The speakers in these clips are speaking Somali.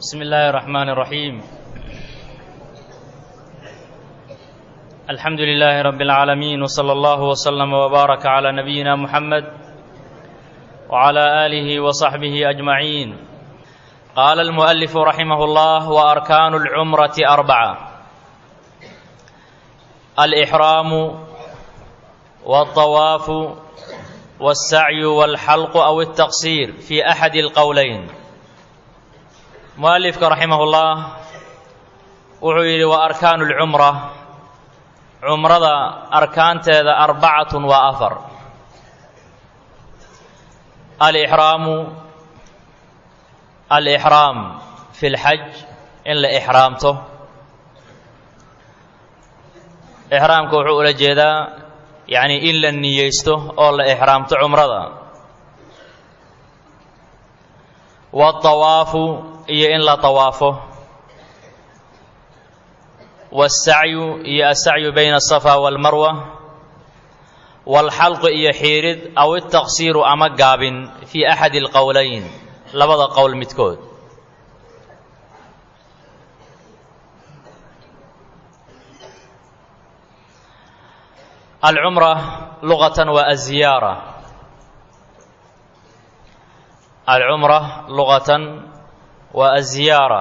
بسم الله الرحمن الرحيم الحمد لله رب العالمين وصلى الله وسلم وبارك على نبينا محمد وعلى آله وصحبه أجمعين قال المؤلف رحمه الله وأركان العمرة أربعة الإحرام والطواف والسعي والحلق أو التقصير في أحد القولين mualifka raximahullah wuxuu yidhi wa arkaanu lcumra cumrada arkaanteeda arbacatun waa afar alixraamu alixraam fi lxaj in la ixraamto ixraamka wuxuu ula jeedaa yacni in la niyeysto oo la ixraamto cumrada waatawaafu iyo in la tawaafo waasacyu iyo asacyu bayna asafa waalmarwa waalxalqu iyo xiirid aw itaqsiiru ama gaabin fii axadi alqowlayn labada qowl midkood alcumra luqatan waa aziyaara alcumra luqatan waa aziyaara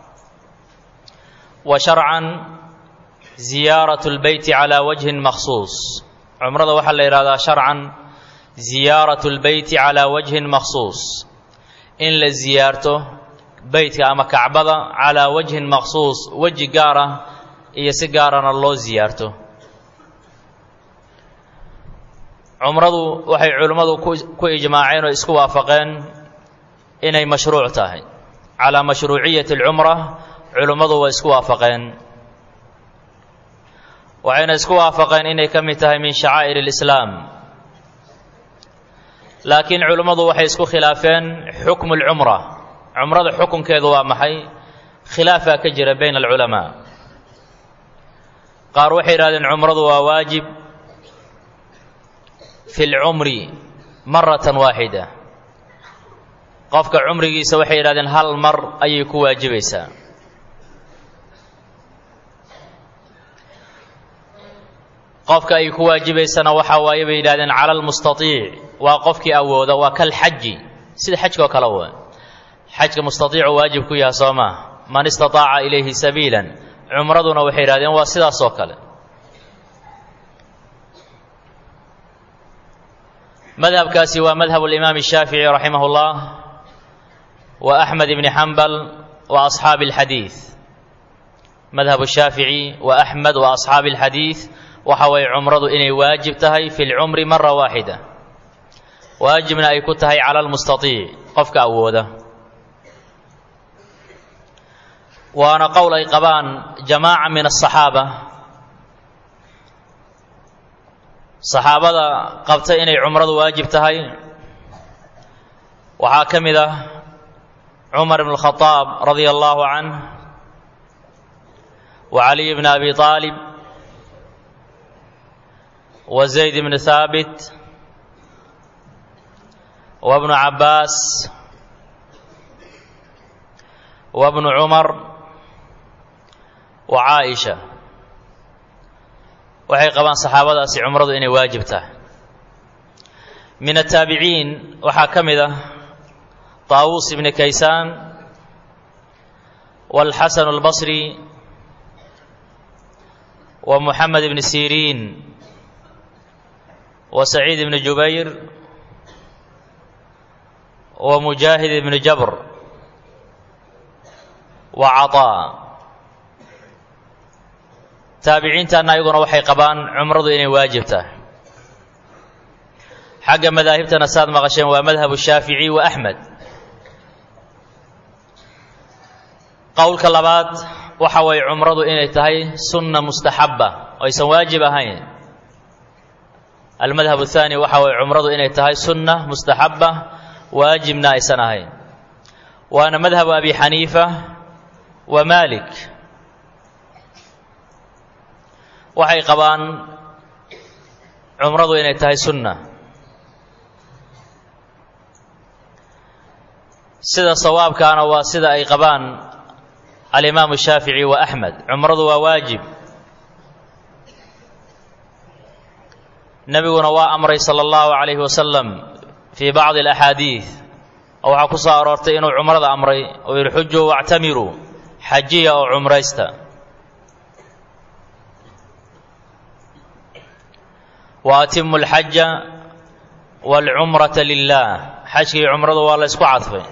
wa sharcan ziyaaratu lbeyti calaa wajhin makhsuus cumrada waxaa la yidhahdaa sharcan ziyaaratu lbeyti calaa wajhin makhsuus in la ziyaarto beytka ama kacbada calaa wajhin makhsuus weji gaar ah iyo si gaarana loo ziyaarto cumradu waxay culimmadu ku ijmaaceen oo isku waafaqeen inay mashruuc tahay calaa mashruuciyati alcumra culimmadu way isku waafaqeen waxayna isku waafaqeen inay ka mid tahay min shacaa'ir alislaam laakiin culimmadu waxay isku khilaafeen xukmu alcumra cumrada xukunkeedu waa maxay khilaafaa ka jira bayna alculamaa qaar waxay yidhahdeen cumradu waa waajib fi lcumri maratan waaxida qofka cumrigiisa waxay yidhahdeen hal mar ayay ku waajibaysaa qofka ay ku waajibaysana waxaa waaye bay yidhahdeen cala almustaiic waa qofkii awooda waa kal xaji sida xajka oo kale wa xajka mustaiicu waajib ku yaha soo maa man istataaca ilayhi sabiilan cumraduna waxay yidhahdeen waa sidaas oo kale madhabkaasi waa madhab alimaam الshaafiعي raximah اllah wa axmed ibni xambal wa asxaabi اlxadiid madhab الshaafiعي wa axmed wa asxaabi اlxadiid waxa waye cumradu inay waajib tahay fi lcumri mara waaxida waajibna ay ku tahay cala lmustaiic qofka awooda waana qowl ay qabaan jamaaca min aلصaxaaba saxaabada qabta inay cumradu waajib tahay waxaa ka mid ah cumar ibn اlkhadaab radia allahu canh wa caliy bn abi aalib wa zayd bn haabit wa bnu cabbaas wa bnu cumar wa caaisha waxay qabaan saxaabadaasi cumradu inay waajib tahay min ataabiciin waxaa ka mid ah taawuus ibni kaysaan waalxasan albasri wa muxamed ibni siriin wa saciid ibni jubayr wa mujaahid ibni jabr wa caطaa taabiciintaana ayaguna waxay qabaan cumradu inay waajib tahay xagga madaahibtana saad maqasheen waa madhabu shaafici wa axmed qowlka labaad waxa waye cumradu inay tahay sunna mustaxaba oo aysan waajib ahayn almadhab ahaani waxa waye cumradu inay tahay sunna mustaxaba waajibna aysan ahayn waana madhabu abi xaniifa wa malik waxay qabaan cumradu inay tahay sunna sida sawaabkaana waa sida ay qabaan alimaamu shaafici wa axmed cumradu waa waajib nebiguna waa amray sala allahu calayhi wasalam fii bacdi alaxaadiid oo waxaa ku soo aroortay inuu cumrada amray oo yihi xujuu wactamiruu xajiya oo cumraysta wa atimu alxaja waalcumrata lilah xajka iyo cumradu waa la ysku cadfay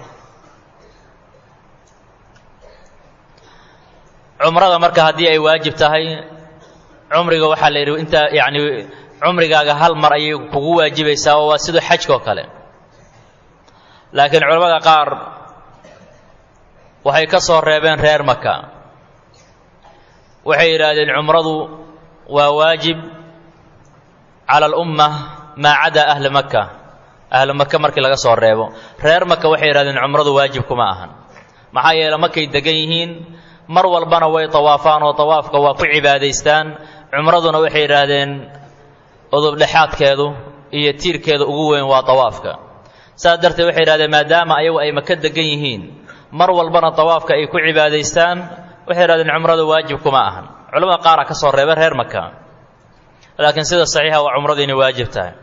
cumrada marka haddii ay waajib tahay cumriga waxaa la yidhi intaa yacni cumrigaaga hal mar ayay kugu waajibaysaa oo waa siduu xajka oo kale laakiin culamada qaar waxay ka soo reebeen reer maka waxay yidhaahdeen cumradu waa waajib cala alumma maa cadaa ahli maka ahlu maka markii laga soo reebo reer maka waxay yidhahdeen cumradu waajib kuma ahan maxaa yeele markay degan yihiin mar walbana way tawaafaan oo tawaafka waa ku cibaadaystaan cumraduna waxay yidhaahdeen udubdhexaadkeedu iyo tiirkeeda ugu weyn waa tawaafka saas darteed waxay yidhahdeen maadaama ayagu ay maka degan yihiin mar walbana tawaafka ay ku cibaadaystaan waxay yidhahdeen cumradu waajib kuma ahan culamada qaara ka soo reeba reer maka laakiin sida saxiixa waa cumradu inay waajib tahay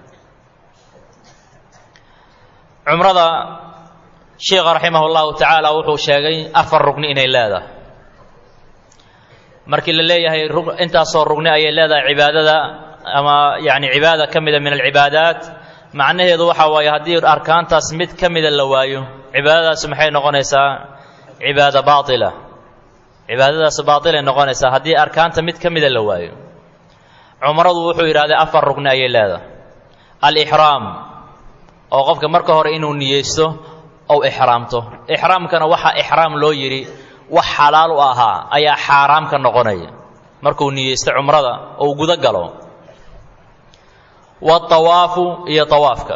cumrada sheikha raximah llahu tacaala wuxuu sheegay afar rugni inay leedahay markii la leeyahay intaasoo rugni ayay leedahay cibaadada ama yani cibaada ka mida min alcibaadaat macnaheedu waxa waaye haddii arkaantaas mid ka mida la waayo cibaadadaas maxay noqonaysaa cibaada baaila cibaadadaas baailay noqonaysaa haddii arkaanta mid ka mida la waayo cumradu wuxuu yidhahday afar rugni ayay leedahay alixraam oo qofka marka hore inuu niyeysto ou ixraamto ixraamkana waxaa ixraam loo yidhi wax xalaal u ahaa ayaa xaaraam ka noqonaya markuu niyeysto cumrada ou gudo galo waatawaafu iyo tawaafka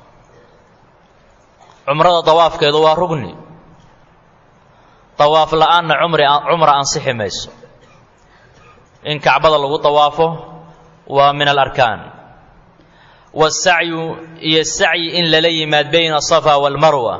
cumrada tawaafkeedu waa rugni tawaaf la-aanna cumri cumra ansixi mayso in kacbada lagu tawaafo waa min alarkaan waasacyu iyo sacyi in lala yimaad bayna asafa waalmarwa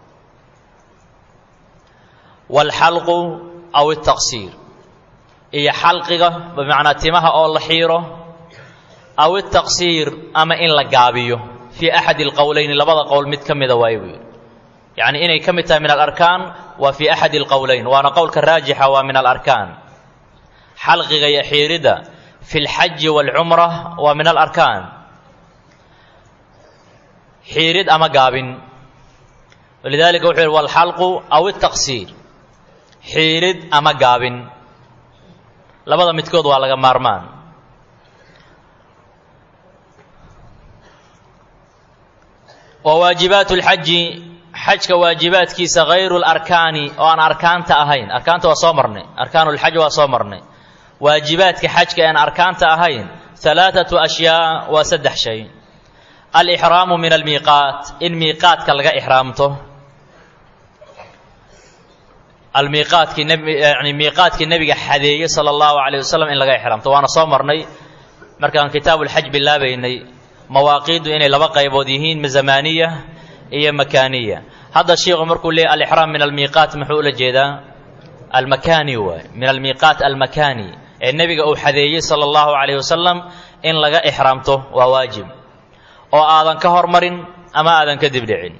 waalxalqu aw altaqsiir iyo xalqiga bimacnaa timaha oo la xiiro aw altaqsiir ama in la gaabiyo fii axadi alqowleyni labada qowl mid ka mida waaye buu yidhi yacni inay ka mid tahay min alarkaan waa fii axadi alqowleyn waana qowlka raajixa waa min alarkaan xalqiga iyo xiiridda fi lxaji waalcumra waa min alarkaan xiirid ama gaabin walidaalika wuxuu yidhi walxalqu aw altaqsiir xiirid ama gaabin labada midkood waa laga maarmaan wa waajibaatu lxaji xajka waajibaadkiisa hayru larkaani oo aan arkaanta ahayn arkaanta waa soo marnay arkaanu lxaj waa soo marnay waajibaadka xajka aan arkaanta ahayn alaaatu ashyaa waa saddex shay alixraamu min almiiqaat in miiqaadka laga ixraamto almiiqaadkii yani miiqaadkii nebiga xadeeyey sala allahu calayh wasalam in laga ixraamto waana soo marnay markaan kitaabuulxaj bilaabaynay mawaaqiiddu inay laba qaybood yihiin zamaaniya iyo makaaniya hadda shiikhu markuu leeyay alixraam min almiiqaat muxuu ula jeedaa almakaani waay min almiiqaat almakaani ee nebiga uu xadeeyey sala allahu calayh wasalam in laga ixraamto waa waajib oo aadan ka hormarin ama aadan ka dibdhicin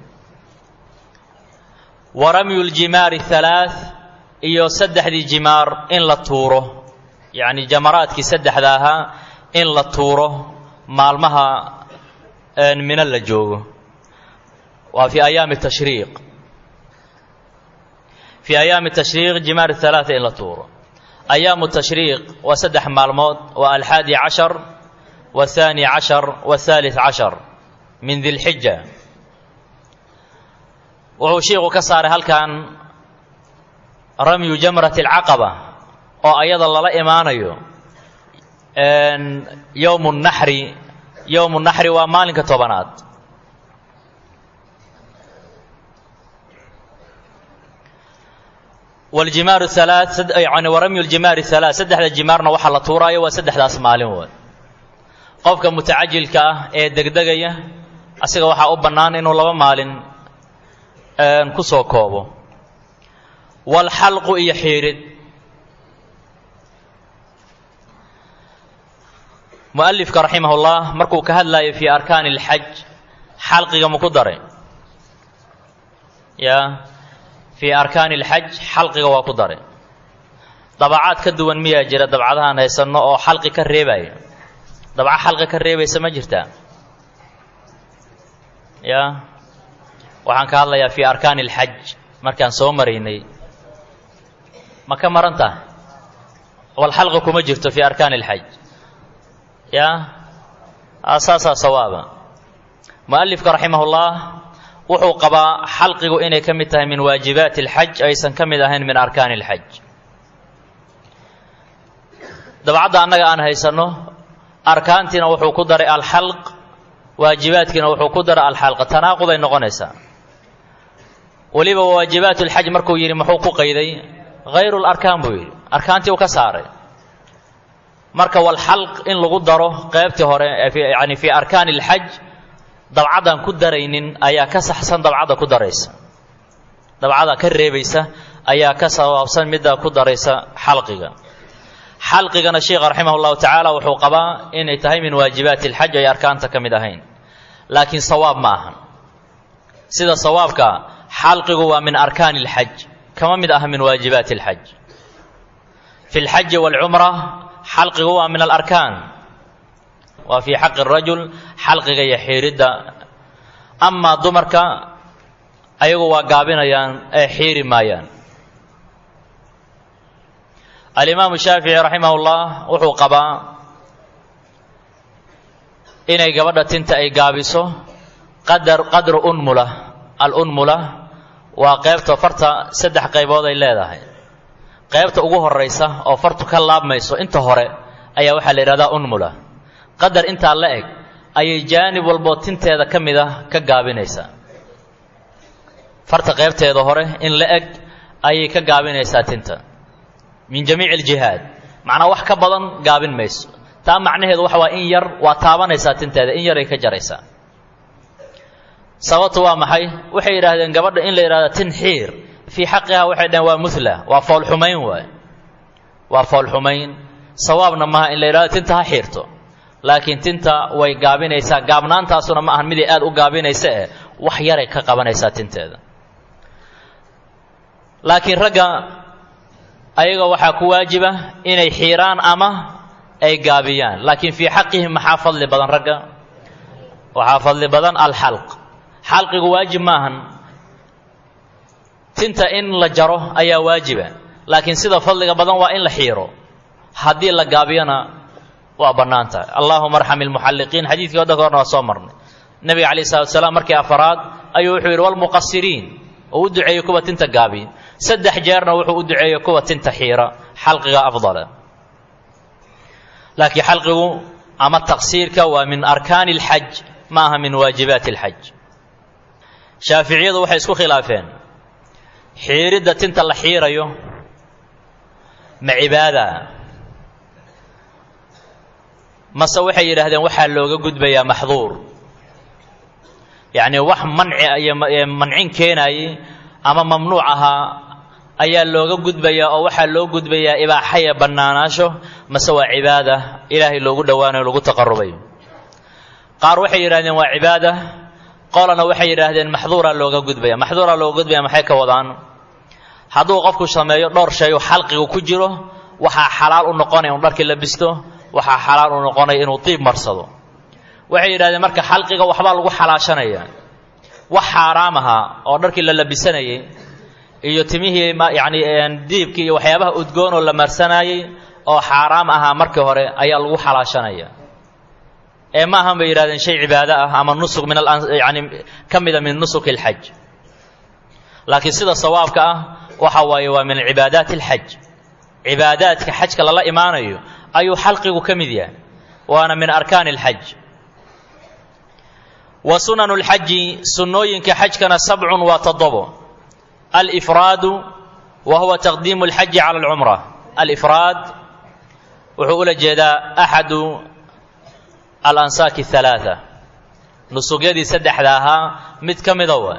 wa ramyu ljimaari halaath iyo saddexdii jimaar in la tuuro yacni jamaraadkii saddexda ahaa in la tuuro maalmaha mino la joogo waa fii ayaami tashriiq fii ayaami tashriiq jimaar halaata in la tuuro ayaamu tashriiq waa saddex maalmood waa alxaadi cashar waathaani cashar wathaalith cashar min dilxija wuxuu shiiku ka saaray halkan ramyu jamrati alcaqaba oo ayada lala imaanayo yowmu naxri yowmu naxri waa maalinka tobanaad waljimaaru halaa yani waramyu ljimaari halaa saddexda jimaarna waxaa la tuuraayo waa saddexdaas maalin wood qofka mutacajilka ah ee degdegaya asiga waxaa u bannaan inuu laba maalin ku soo koobo walxalqu iyo xiirid mu'alifka raximahullah markuu ka hadlayo fii arkaani alxaj xalqiga maku daray ya fii arkaani alxaj xalqiga waa ku daray dabacaad ka duwan miyaa jira dabcadahaan haysanno oo xalqi ka reebaya dabca xalqi ka reebaysa ma jirtaa ya waxaan ka hadlayaa fii arkaani alxaj markaan soo maraynay ma ka maran tahay wal xalqi kuma jirto fii arkaani alxaj ya saasaa sawaaba mu'alifka raximahullah wuxuu qabaa xalqigu inay ka mid tahay min waajibaati alxaj aysan ka mid ahayn min arkaani alxaj dabcadda annaga aan haysanno arkaantiina wuxuu ku daray alxalq waajibaadkiina wuxuu ku daray alxalq tanaaquday noqonaysaa weliba waajibaat lxaj markuu yidhi muxuu ku qayday hayru larkaan buu yidhi arkaantii uu ka saaray marka walxalq in lagu daro qeybtii hore yani fii arkaani alxaj dabcadan ku daraynin ayaa ka saxsan dabcadda ku daraysa dabcada ka reebaysa ayaa ka sawaabsan midda ku daraysa xalqiga xalqigana sheikha raximah llahu tacaala wuxuu qabaa inay tahay min waajibaati alxaj ay arkaanta ka mid ahayn laakiin sawaab ma ahan sida sawaabka xalqigu waa min arkaani alxaj kama mid aha min waajibaati alxaj fi lxaji waalcumra xalqigu waa min alarkaan waa fii xaqi rajul xalqiga iyo xiiridda amaa dumarka ayagu waa gaabinayaan ee xiiri maayaan alimaamu shaafici raximah ullah wuxuu qabaa inay gabadha tinta ay gaabiso qadar qadru unmula alunmula waa qeybta farta saddex qaybood ay leedahay qaybta ugu horaysa oo fartu ka laabmayso inta hore ayaa waxaa la yidhahdaa unmula qadar intaa la eg ayay jaanib walboo tinteeda ka mid ah ka gaabinaysaa farta qaybteeda hore in la eg ayay ka gaabinaysaa tinta min jamiici aljihaad macnaa wax ka badan gaabin mayso taa macnaheedu waxa waa in yar waa taabanaysaa tinteeda in yaray ka jaraysaa sababtu waa maxay waxay yidhaahdeen gabadha in la yidhahdo tin xiir fii xaqiha waxay dhaheen waa muhla waa foolxumayn waay waa foolxumayn sawaabna maaha in la yidhahdo tinta ha xiirto laakiin tinta way gaabinaysaa gaabnaantaasuna ma ahan miday aad u gaabinaysa eh wax yaray ka qabanaysaa tinteeda laakiin ragga ayaga waxaa ku waajiba inay xiiraan ama ay gaabiyaan laakiin fii xaqihim maxaa fadli badan ragga waxaa fadli badan alxalq xalqigu waajib maahan tinta in la jaro ayaa waajiba laakiin sida fadliga badan waa in la xiiro haddii la gaabiyona waa bannaan tahay allahuma arxam ilmuxalliqiin xadiidkii wadda ka horna waa soo marnay nebiga calayh salatu salaam markii afaraad ayuu wuxuu yidhi walmuqasiriin oo u duceeyey kuwa tinta gaabiya saddex jeerna wuxuu u duceeyey kuwa tinta xiira xalqiga afdala laakiin xalqigu ama taqsiirka waa min arkaani alxaj ma aha min waajibaati alxaj shaaficiyadu waxay isku khilaafeen xiiridda tinta la xiirayo ma cibaada mase waxay yidhaahdeen waxaa looga gudbayaa maxduur yacnii wax manci iyo mancin keenayay ama mamnuuc ahaa ayaa looga gudbayaa oo waxaa loo gudbayaa ibaaxaya bannaanaasho mase waa cibaada ilaahay loogu dhowaanayo lagu taqarubayo qaar waxay yidhahdeen waa cibaada qolana waxay yidhaahdeen maxduuraa looga gudbaya maxduuraa looga gudbaya maxay ka wadaan hadduu qofku sameeyo dhowr shay oo xalqigu ku jiro waxaa xalaal u noqonaya inu dharkii la bisto waxaa xalaal u noqonaya inuu diib marsado waxay yidhahdeen marka xalqiga waxbaa lagu xalaashanaya wax xaaraam ahaa oo dharkii la labisanayey iyo timihii yacni diibkii iyo waxyaabaha udgoon oo la marsanayey oo xaaraam ahaa markii hore ayaa lagu xalaashanaya ee ma ahan bay yidhahdeen shay cibaado ah ama nusuk min yani ka mida min nusuki alxaj laakiin sida sawaabka ah waxa waaye waa min cibaadaati alxaj cibaadaadka xajka lala imaanayo ayuu xalqigu ka mid yahay waana min arkaani alxaj wa sunanu lxaji sunnooyinka xajkana sabcun waa toddobo alifraadu wa huwa taqdiimu alxaji cala alcumra alifraad wuxuu ula jeedaa axadu alansaaki halaaa nusugyadii saddexda ahaa mid ka mida wa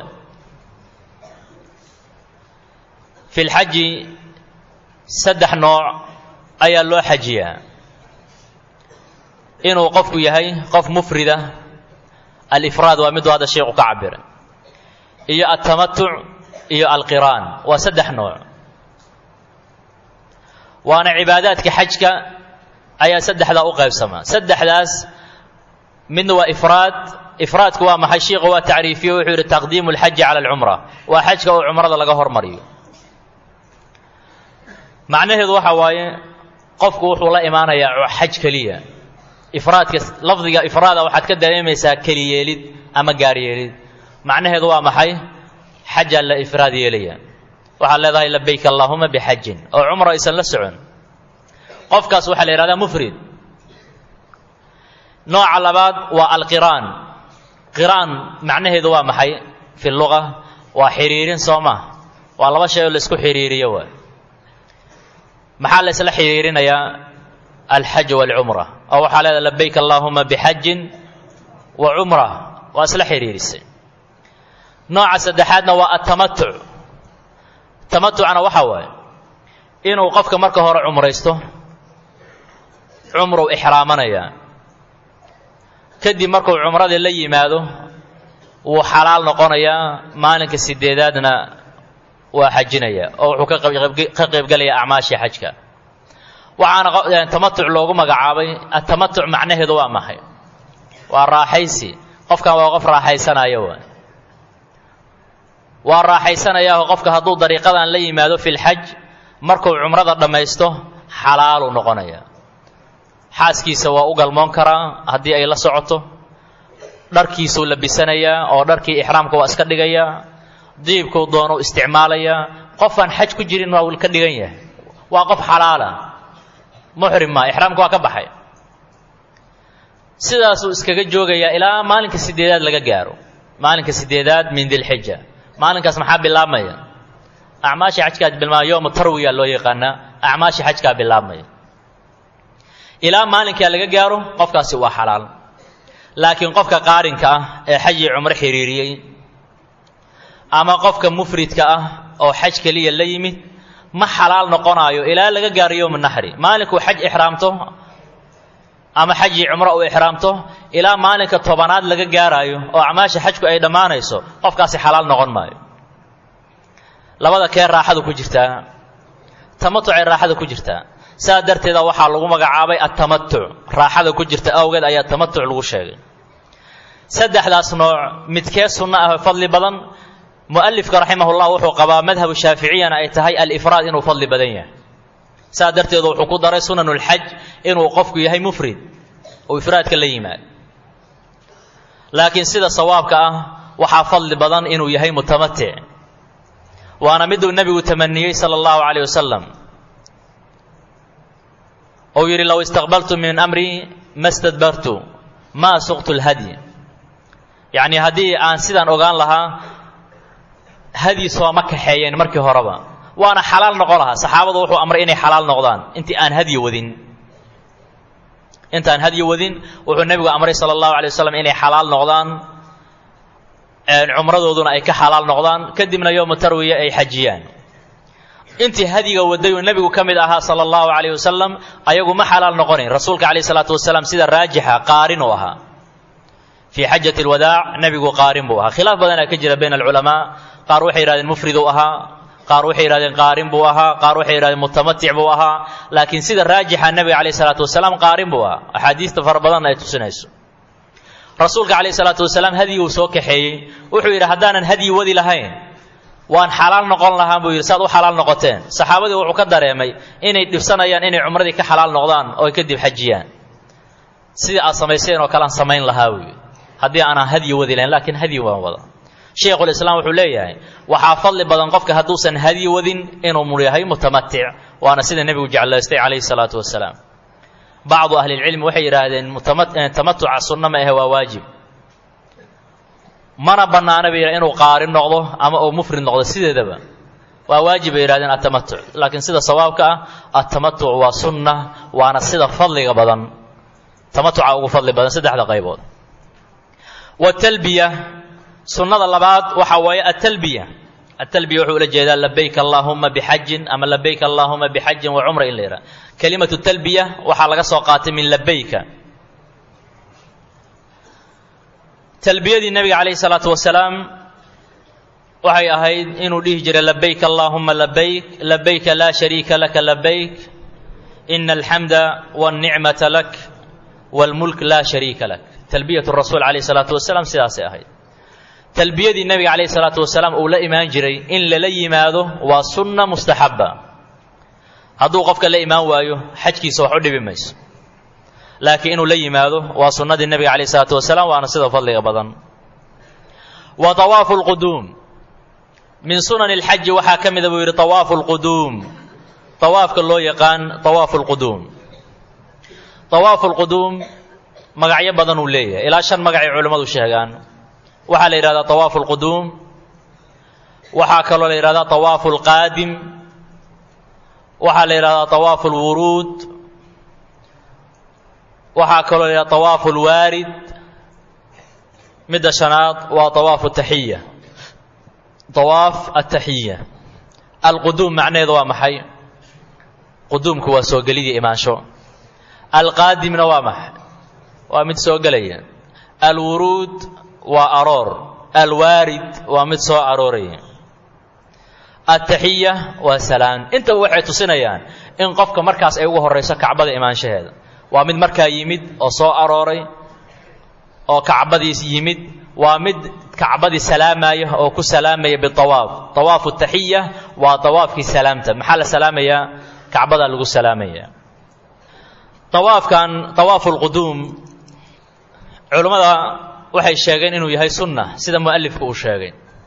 fi lxaji saddex nooc ayaa loo xajiyaa inuu qofku yahay qof mufrida alifraad waa miduu hadda sheikhu ka cabiray iyo altamatuc iyo alqiraan waa saddex nooc waana cibaadaadka xajka ayaa saddexdaa u qaybsamaa saddexdaas midna waa ifraad ifraadku waa maxay shiikhu waa tacriifiyo wuxuu yidhi taqdiimu alxaji cala alcumra waa xajka oo cumrada laga hormariyo macnaheedu waxa waaye qofku wuxuu la imaanayaa xaj keliya ifraadka lafdiga ifraada waxaad ka dareemaysaa keliyeelid ama gaaryeelid macnaheedu waa maxay xajaa la ifraad yeelaya waxaad leedahay labayk allaahuma bixajin oo cumra aysan la socon qofkaas waxaa la yidhahdaa mufrid nooca labaad waa alqiraan qiraan macnaheedu waa maxay fi luga waa xiriirin soo ma waa laba shay oo la isku xiriiriyo waay maxaa la isla xiriirinayaa alxaj walcumra oo waxaa leedahay labayk allaahuma bixajin wa cumra waa isla xiriirisay nooca saddexaadna waa atamatuc tamatucna waxaa waaye inuu qofka marka hore cumraysto cumruu ixraamanayaa kadib markuu cumradii la yimaado wuu xalaal noqonayaa maalinka sideedaadna waa xajinaya oo wuxuu ka qaybgelayaa acmaashii xajka waxaana tamatuc loogu magacaabay atamatuc macnaheedu waa maxay waa raaxaysi qofkan waa qof raaxaysanaya waay waa raaxaysanayaao qofka hadduu dariiqadan la yimaado fi lxaj markuu cumrada dhammaysto xalaaluu noqonaya xaaskiisa waa u galmoon karaa haddii ay la socoto dharkiisuu labisanayaa oo dharkii ixraamka waa iska dhigayaa diibkuu doonuu isticmaalayaa qofaan xaj ku jirin waa ka dhigan yahay waa qof xalaala muxrim maa ixraamka waa ka baxay sidaasuu iskaga joogayaa ilaa maalinka sideedaad laga gaaro maalinka sideedaad min dilxija maalinkaas maxaa bilaabmaya acmaasha xajkaa bilaabmaya yowma tarwiya loo yaqaanaa acmaasha xajkaa bilaabmaya ilaa maalinkaa laga gaaro qofkaasi waa xalaal laakiin qofka qaarinka ah ee xajii cumro xiriiriyey ama qofka mufridka ah oo xaj keliya la yimid ma xalaal noqonaayo ilaa laga gaaro yowma naxri maalinkuu xaj ixraamto ama xajii cumro uu ixraamto ilaa maalinka tobanaad laga gaaraayo oo acmaasha xajku ay dhammaanayso qofkaasi xalaal noqon maayo labada kee raaxadu ku jirtaa tamatucay raaxada ku jirtaa saa darteeda waxaa lagu magacaabay atamatuc raaxada ku jirta awgeed ayaa tamatuc lagu sheegay saddexdaas nooc midkee sunno ah fadli badan mu'alifka raximahullah wuxuu qabaa madhabu shaaficiyana ay tahay alifraad inuu fadli badan yahay saa darteedu wuxuu ku daray sunanulxaj inuu qofku yahay mufrid oo ifraadka la yimaado laakiin sida sawaabka ah waxaa fadli badan inuu yahay mutamatic waana miduu nebigu tamaniyey sala allahu calayh wasalam ou yidhi low istaqbaltu min amri ma stadbartu maa suqtu lhadyi yacnii haddii aan sidaan ogaan lahaa hadyi sooma kaxeeyeen markii horeba waana xalaal noqon lahaa saxaabadu wuxuu amray inay xalaal noqdaan intii aan hadyi wadin intaan hadyi wadin wuxuu nebigu amray sala allahu alay wasalam inay xalaal noqdaan cumradooduna ay ka xalaal noqdaan kadibna yowma tarwiya ay xajiyaan intii hadyiga waday uu nebigu ka mid ahaa sala allahu calayh wasalam ayagu ma xalaal noqonayn rasuulka calayh salaatu wasalaam sida raajixa qaarin uu ahaa fii xajati alwadaac nebigu qaarin buu ahaa khilaaf badanaa ka jira bayna alculamaa qaar waxay yidhahdeen mufrid uu ahaa qaar waxay yidhahdeen qaarin buu ahaa qaar waxay yidhahdeen mutamatic buu ahaa laakiin sida raajixa nebiga calayh salaatu wasalaam qaarin buu ahaa axaadiista fara badanna ay tusinayso rasuulka calayh salaatu wasalaam hadyiguu soo kaxeeyey wuxuu yidhi haddaanan hadyi wadi lahayn waan xalaal noqon lahaan buu yidhi saad u xalaal noqoteen saxaabadii wuxuu ka dareemay inay dhibsanayaan inay cumradii ka xalaal noqdaan oo ay kadib xajiyaan sidii aad samayseen oo kale aan samayn lahaa buu yidhi haddii aanaan hadyi wadi lahayn laakiin hadyi waan wada sheikhulislaam wuxuu leeyahay waxaa fadli badan qofka hadduusan hadyi wadin inuu yahay mutamatic waana sida nebigu jeclaystay calayhi salaatu wasalaam bacdu ahlilcilmi waxay yidhaahdeen tamatuca sunno ma ahe waa waajib mana bannaana bay yidhahdeen inuu qaarin noqdo ama uu mufrid noqdo sideedaba waa waajib bay yidhahdeen atamatuc laakiin sida sawaabka ah atamatuc waa sunna waana sida fadliga badan tamatuca ugu fadli badan saddexda qaybood watalbiya sunnada labaad waxaa waaye atalbiya atalbiya wuxuu ula jeedaa labayk allaahuma bixajin ama labayk allaahuma bixajin wa cumra in la yidhaha kelimatu talbiya waxaa laga soo qaatay min labayka talbiyadii nebiga calayhi salaatu wasalaam waxay ahayd inuu dhihi jiray labayk allaahuma labayk labayka laa shariika laka labayk ina alxamda wاlnicmata lak wاlmulk laa shariika lak talbiyat rasuul calayhi salaatu wasalaam sidaasay ahayd talbiyadii nebiga calayhi salaatu wasalaam uu la imaan jiray in lala yimaado waa sunna mustaxaba hadduu qofka la imaan waayo xajkiisa wax u dhibi mayso laakiin inuu la yimaado waa sunnadii nebiga calayh isalaatu wasalaam waana sida fadliga badan wa طawaafu اlquduum min sunani اlxaji waxaa ka mida buu yidhi طawaafu اlquduum طawaafka loo yaqaan طawaafu اlquduum طawaafu اlquduum magacyo badan uu leeyahay ilaa shan magacay culimmadu sheegaan waxaa la yidhahdaa طawaafu اlquduum waxaa kaloo la yidhahdaa طawaafu اlqaadim waxaa la yidhahdaa طawaafu اlwuruud waxaa kaloo la yidhahda طawaafu اlwaarid midda shanaad waa طawaafu taxiya طawaaf ataxiya alquduum macnaheedu waa maxay quduumku waa soo gelidii imaansho alqaadimna waa maxay waa mid soo gelaya alwuruud waa aroor alwaarid waa mid soo arooraya ataxiya waa salaan intaba waxay tusinayaan in qofka markaas ay ugu horayso kacbada imaanshaheeda waa mid markaa yimid oo soo arooray oo kacbadiis yimid waa mid kacbadii salaamaya oo ku salaamaya biawaaf awaafu taxiya waa awaafkii salaamta maxaa la salaamayaa kacbadaa lagu salaamaya awaafkan awaafu lquduum culummada waxay sheegeen inuu yahay sunna sida mualifku uu sheegay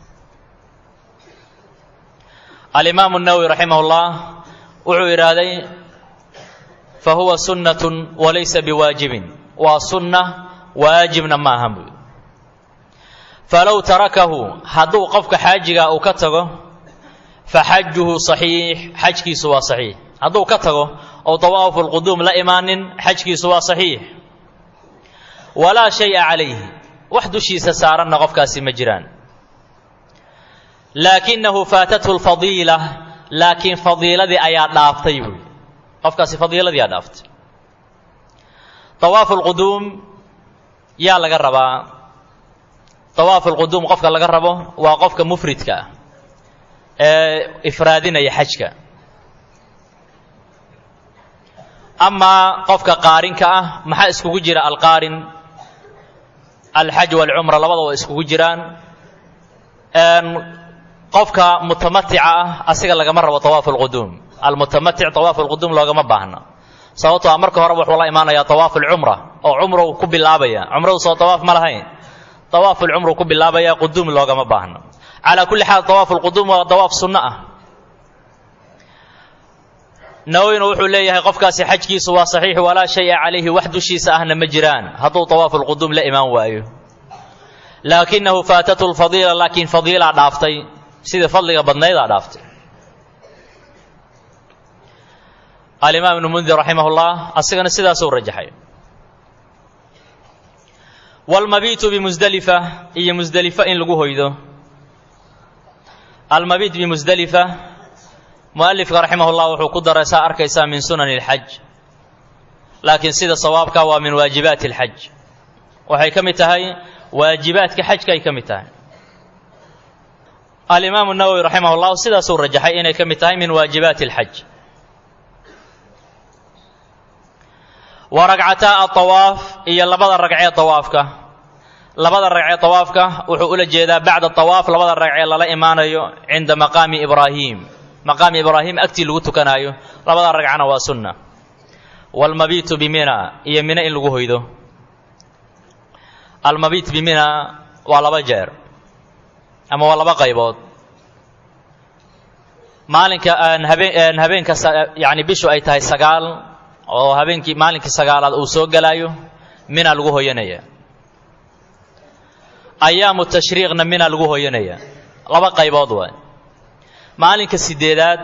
alimaamu nawowi raximah اllah wuxuu yidhaahday fahuwa sunnatun walaysa biwaajibin waa sunna waajibna ma ahan buy falow tarakahu hadduu qofka xaajigaa uu ka tago faxajuhu صaxiix xajkiisu waa صaxiix hadduu ka tago ou طawaafu اlquduum la imaanin xajkiisu waa صaxiix walaa shaya calayhi wax dushiisa saaranna qofkaasi ma jiraan laakinahu faatathu اlfadiila laakiin fadiiladii ayaa dhaaftay buy qofkaasi fadiiladii aa dhaaftay طawaafu اlquduum yaa laga rabaa طawaafu اlquduum qofka laga rabo waa qofka mufridka ah ee ifraadinaya xajka amaa qofka qaarinka ah maxaa iskugu jira alqaarin alxaj wاlcumra labada waa iskugu jiraan qofka mutamatica ah asiga lagama rabo طawaafu اlquduum almutamatic طawaafu اlquduum loogama baahna sababtoo a marka horeba wuxuu la imaanayaa طawaafu اlcumra oo cumrow ku bilaabaya cumradu soo طawaaf ma lahayn طawaafu اlcumru ku bilaabaya quduum loogama baahna calaa kulli xaal طawaafu اlquduum waa dawaaf sunno ah nawowina wuxuu leeyahay qofkaasi xajkiisu waa saxiix walaa shaya calayhi wax dushiisa ahna ma jiraan hadduu طawaafu اlquduum la imaan waayo laakinahu faatathu اlfadiila laakiin fadiilaa dhaaftay sidii fadliga badnaydaa dhaaftay alimaam ibnu mundir raximah اllah asigana sidaasuu rajaxay wاlmabiitu bimusdelifa iyo musdelifa in lagu hoydo almabiit bimusdelifa mualifka raximah اllah wuxuu ku daray saa arkaysaa min sunani اlxaj laakiin sida sawaabka waa min waajibaati اlxaj waxay ka mid tahay waajibaadka xajka ay ka mid tahay alimaamu nawowi raximah اllah sidaasuu rajaxay inay ka mid tahay min waajibaati اlxaj wa ragcataa aطawaaf iyo labada ragcee طawaafka labada ragcee طawaafka wuxuu ula jeedaa bacda طawaaf labada ragcee lala imaanayo cinda maqaami ibraahim maqaami ibraahim agtii lagu tukanaayo labada ragcana waa sunna wاlmabiitu bimina iyo mino in lagu hoydo almabiit bimina waa laba jeer ama waa laba qaybood maalinka habeen habeenka yani bishu ay tahay sagaal oo habeenkii maalinkii sagaalaad uu soo gelaayo mina lagu hoyanaya ayaamu tashriiqna mina lagu hoyanaya laba qaybood waay maalinka sideedaad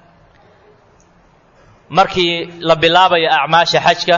markii la bilaabayo acmaasha xajka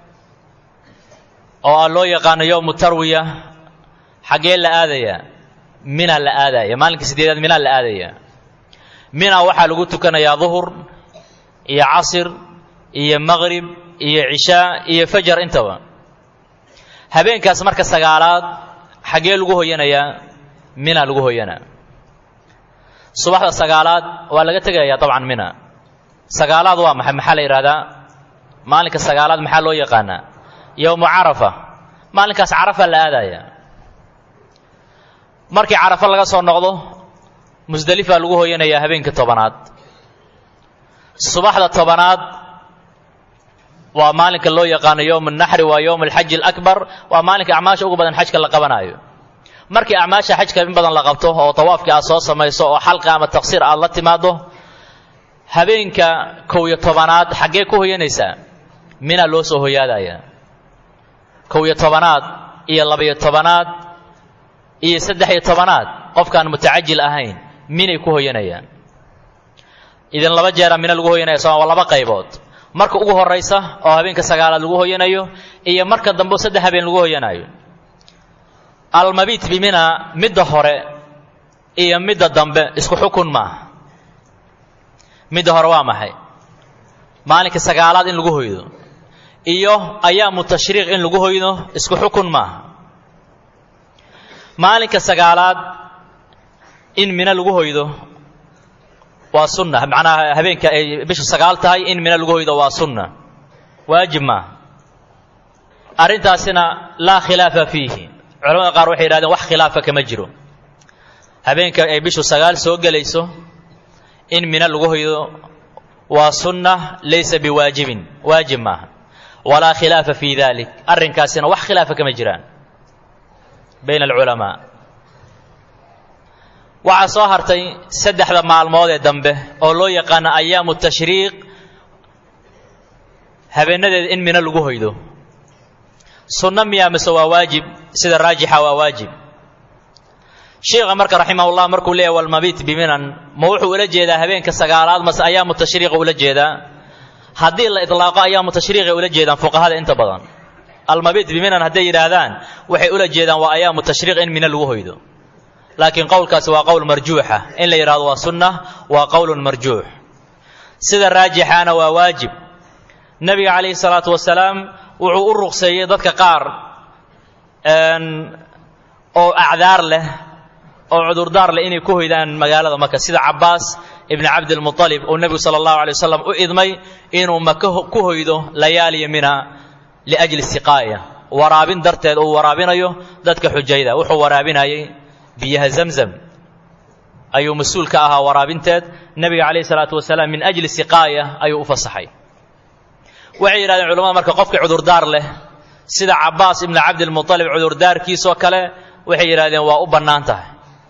oo a loo yaqaano yowmu tarwiya xaggee la aadaya mina la aadaya maalinka sideedaad mina la aadaya mina waxaa lagu tukanayaa duhur iyo casir iyo maqrib iyo cishaa iyo fajar intaba habeenkaas marka sagaalaad xaggee lagu hoyanayaa mina lagu hoyanaa subaxda sagaalaad waa laga tegayaa dabcan mina sagaalaad waa maxay maxaa la yidhahdaa maalinka sagaalaad maxaa loo yaqaanaa yowmu carafa maalinkaas carafa la aadaya markii carafa laga soo noqdo musdelifaa lagu hoyanayaa habeenkii tobanaad subaxda tobanaad waa maalinka loo yaqaano yowm naxri waa yowm alxaji alakbar waa maalinka acmaasha ugu badan xajka la qabanaayo markii acmaasha xajka in badan la qabto oo tawaafkii aad soo samayso oo xalqa ama taqsiir aad la timaado habeenka kow iyo tobanaad xaggee ku hoyanaysaa mina loo soo hoyaadaya kow iyo tobanaad iyo labaiyo tobanaad iyo saddex iyo tobanaad qofkaan mutacajil ahayn minay ku hoyanayaan idin laba jeeraa mina lagu hoyanaya soma waa laba qaybood marka ugu horaysa oo habeenka sagaalaad lagu hoyanayo iyo marka dambe saddex habeen lagu hoyanayo almabiit bimina midda hore iyo midda dambe isku xukun maaha midda hore waa maxay maalinka sagaalaad in lagu hoydo iyo ayaamu tashriiq in lagu hoydo isku xukun maaha maalinka sagaalaad in mina lagu hoydo waa sunna macnaha habeenka ay bishu sagaal tahay in mina lagu hoydo waa sunna waajib maaha arrintaasina laa khilaafa fiihi culamada qaar waxay yidhahdeen wax khilaafa kama jiro habeenka ay bishu sagaal soo gelayso in mina lagu hoydo waa sunna laysa biwaajibin waajib maaha walaa khilaafa fii dalik arrinkaasina wax khilaafa kama jiraan bayna alculamaa waxaa soo hartay saddexda maalmood ee dambe oo loo yaqaano ayaamu tashriiq habeenadeeda in mina lagu hoydo sunno miyaa mise waa waajib sida raajixa waa waajib sheikha marka raximahullah markuu leeyahy walmabiit biminan ma wuxuu ula jeedaa habeenka sagaalaad mase ayaamu tashriiqa ula jeedaa haddii la idlaaqo ayaamu tashriiqay ula jeedaan fuqahada inta badan almabiit biminan hadday yidhaahdaan waxay ula jeedaan waa ayaamu tashriiq in mina lagu hoydo laakiin qowlkaasi waa qowl marjuuxa in la yidhahdo waa sunna waa qowlun marjuux sida raajixaana waa waajib nebiga calayhi salaatu wasalaam wuxuu u ruqseeyey dadka qaar oo acdaar leh oo cudurdaar leh inay ku hoydaan magaalada maka sida cabbaas ibni cabdilmualib uu nebigu sala allahu alay wasalam u idmay inuu maka ku hoydo layaaliya mina liajli siqaaya waraabin darteed uu waraabinayo dadka xujayda wuxuu waraabinayay biyaha zamzam ayuu mas-uul ka ahaa waraabinteed nebiga calayhi salaatu wasalaam min ajli siqaaya ayuu u fasaxay waxay yidhahdeen culamada marka qofkii cudurdaar leh sida cabbaas ibni cabdilmualib cudurdaarkiisoo kale waxay yidhahdeen waa u bannaan tahay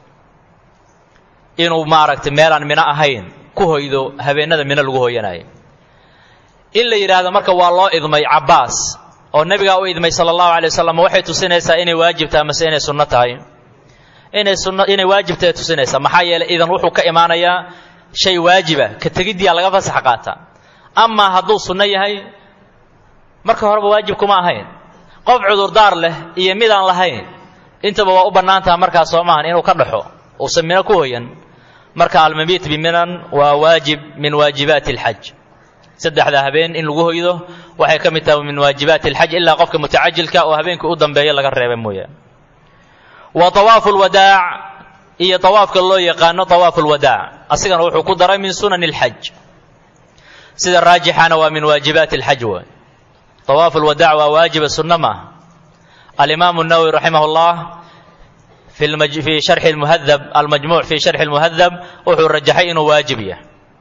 inuu maaragtay meelaan mino ahayn ku hoydo habeenada mino lagu hoyanaayo in la yidhaahdo marka waa loo idmay cabbaas oo nebigaa u idmay sala allahu alay wasalam waxay tusinaysaa inay waajib tahay mase inay sunno tahay inay sunno inay waajib tahay tusinaysaa maxaa yeelay idan wuxuu ka imaanayaa shay waajiba ka tegiddiyaa laga fasax qaataa amaa hadduu sunno yahay marka horeba waajib kuma ahayn qof cudurdaar leh iyo midaan lahayn intaba waa u bannaan taha markaas soo maahan inuu ka dhaxo uusan mino ku hoyan marka almabiit biminan waa waajib min waajibaati alxaj saddexda habeen in lagu hoydo waxay ka mid tahay min waajibaati alxaj ilaa qofka mutacajilka oo habeenka u dambeeya laga reeba mooyaan wa tawaafu lwadaac iyo tawaafka loo yaqaano tawaafu lwadaac asigana wuxuu ku daray min sunani alxaj sida raajixana waa min waajibaati alxaj waay tawaafu lwadaac waa waajiba sunno maaha alimaamu nawowi raximah llah fi fi sharxi lmuhadab almajmuuc fi sharxi lmuhadab wuxuu rajaxay inuu waajib yahay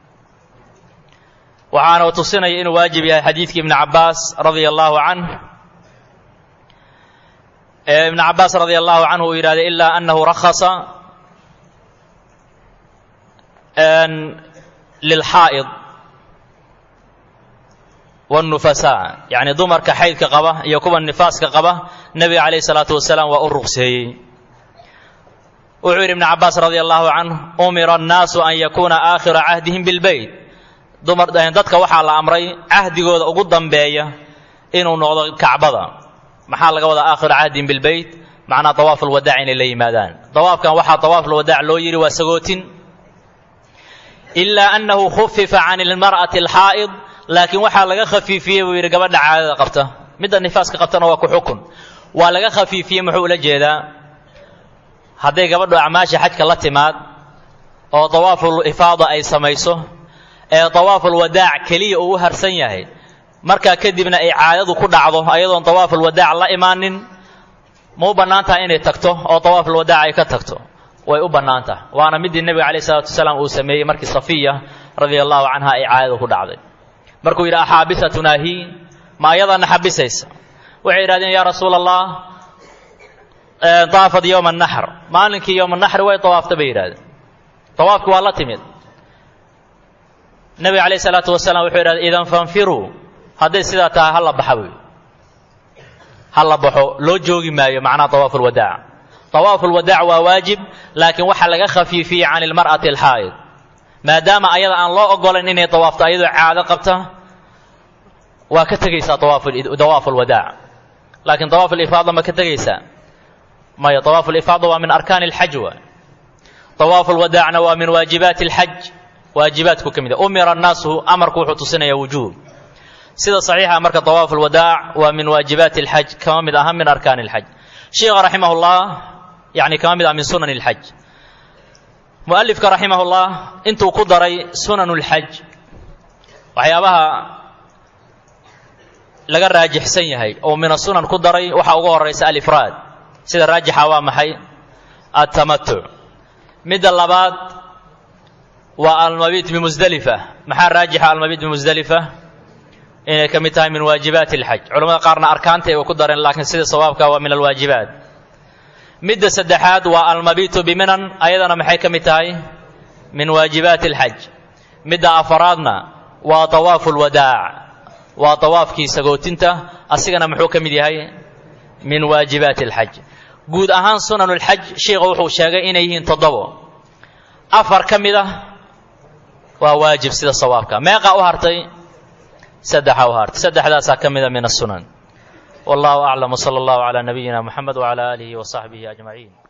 waxaana tusinaya inuu waajib yahay xadiidkii ibni cabaas radia allahu canh ibn cabaas radia allahu canhu uu yidhahday ilaa anahu rakhasa lilxaa'id wاnufasaa yacni dumarka xaydka qaba iyo kuwa nifaaska qaba nebiga calayh salaatu wasalaam waa u ruqseeyey wuxuu yidhi ibn cabaas radia allahu canh umira annaasu an yakuuna aakhira cahdihim bilbeyt dumar dadka waxaa la amray cahdigooda ugu dambeeya inuu noqdo kacbada maxaa laga wadaa aakhira cahdihim bilbeyt macnaa tawaaf alwadaac inay la yimaadaan tawaafkan waxaa tawaaf alwadaac loo yidhi waa sagootin ilaa annahu khufifa can ilmar'ati alxaa'id laakiin waxaa laga khafiifiyey buu yidhi gabadha caadada qabta midda nifaaska qabtana waa ku xukun waa laga khafiifiyey muxuu ula jeedaa hadday gabadhu acmaasha xajka la timaad oo dawaaful ifaada ay samayso ee dawaaful wadaac keliya uu u harsan yahay markaa kadibna ay caadadu ku dhacdo ayadoon dawaaful wadaac la imaanin ma u bannaan tahay inay tagto oo dawaaful wadaac ay ka tagto way u bannaan tahay waana midii nebiga calayh isalaatu wasalaam uu sameeyey markii safiya radia allahu canha ay caadadu ku dhacday markuu yidhi axaabisatunaa hi ma ayadaana xabisaysa waxay yidhahdeen yaa rasuula allah daafad yowma naxr maalinkii yowma naxri way dawaafta bay yidhahdeen dawaafki waa la timid nebiga calayh isalaatu wasalaam wuxuu yidhahday idan fanfiruu hadday sidaa tahay ha la baxa buy ha la baxo loo joogi maayo macnaha dawaafu lwadaac dawaafu lwadaac waa waajib laakiin waxaa laga khafiifiyey can ilmar'ati alxaa'id maadaama ayada aan loo ogolayn inay dawaafto ayadoo caado qabta waa ka tegaysaa dawaafu lwadaac laakiin dawaafu lifaada ma ka tegaysaa maya dawaafu lifaada waa min arkaani alxaj waay dawaafu lwadaacna waa min waajibaati alxaj waajibaadku ka mid a umira annaasu amarku wuxuu tusinaya wujuub sida saxiixa marka dawaafu lwadaac waa min waajibaati alxaj kama mid aha min arkaani alxaj sheikha raximah llah yani kama mid ah min sunan alxaj mualifka raximah llah intuu ku daray sunan lxaj waxyaabaha laga raajixsan yahay oo min asunan ku daray waxaa ugu horaysa alifraad sida raajixa waa maxay altamatuc midda labaad waa almabiit bimusdelifa maxaa raajixa almabiit bimusdelifa inay ka mid tahay min waajibaati alxaj culamada qaarna arkaanta ay ku dareen laakiin sida sawaabka waa min alwaajibaat midda saddexaad waa almabiitu biminan ayadana maxay ka mid tahay min waajibaati alxaj midda afaraadna waa dawaafu lwadaac waa dawaafkii sagootinta asigana muxuu ka mid yahay min waajibaati alxaj guud ahaan sunanulxaj sheikha wuxuu sheegay inay yihiin toddobo afar ka mid ah waa waajib sida sawaabka meeqa u hartay saddexa u hartay saddexdaasaa ka mida min asunan wallahu aclam wsala allahu calaa nabiyina muxamed wcala aalihi wasaxbihi ajmaciin